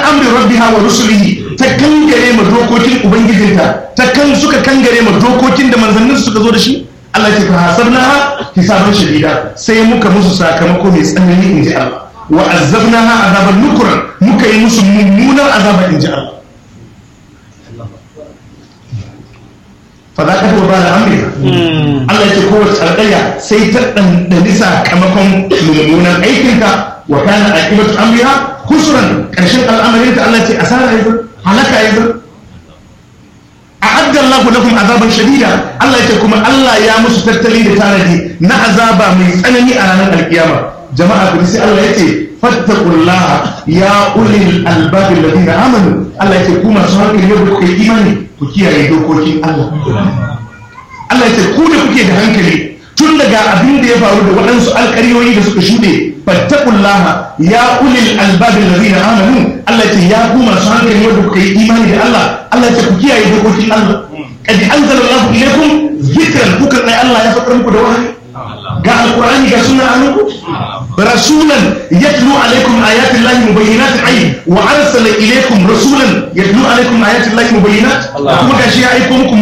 amri rabbiha wa rusulihi ta kangare ma dokokin ubangijinta ta kan suka kangare ma dokokin da manzannin suka zo da shi Allah ya ce fa hasabnaha hisaban shadida sai muka musu sakamako mai tsanani inji Allah wa azabnaha azaban nukran muka yi musu mummunar azaba inji Allah fa za ka ba da amrika Allah ya ce kowace alƙarya sai ta ɗanɗani sakamakon mummunan aikinka wa kana aqibatu amriha khusran ƙarshen al'amarinta Allah ya ce asara yanzu halaka yanzu a'adda Allah lakum azaban shadida Allah ya ce kuma Allah ya musu tattali da tanadi na azaba mai tsanani a ranar alkiyama jama'a ku sai Allah ya ce fattaqullaha ya ulil albab alladhina amanu Allah ya ce ku masu hankali yau ku yi imani ku kiyaye dokokin Allah Allah ya ce ku da kuke da hankali tun daga abin da ya faru da waɗansu alƙaryoyi da suka shuɗe fattaqullaha ya ulil albab alladhina amanu Allah ya ce ya ku masu hankali wanda kuka yi imani da Allah Allah ya ce ku kiyaye dokokin Allah qad anzala Allah ilaykum zikran kuka kai Allah ya fakar muku da wahayi ga alqur'ani ga sunna anku rasulan yatlu alaykum ayati llahi mubayyinatin ay wa arsala ilaykum rasulan yatlu alaykum ayati llahi mubayyinat kuma gashi ya aiko muku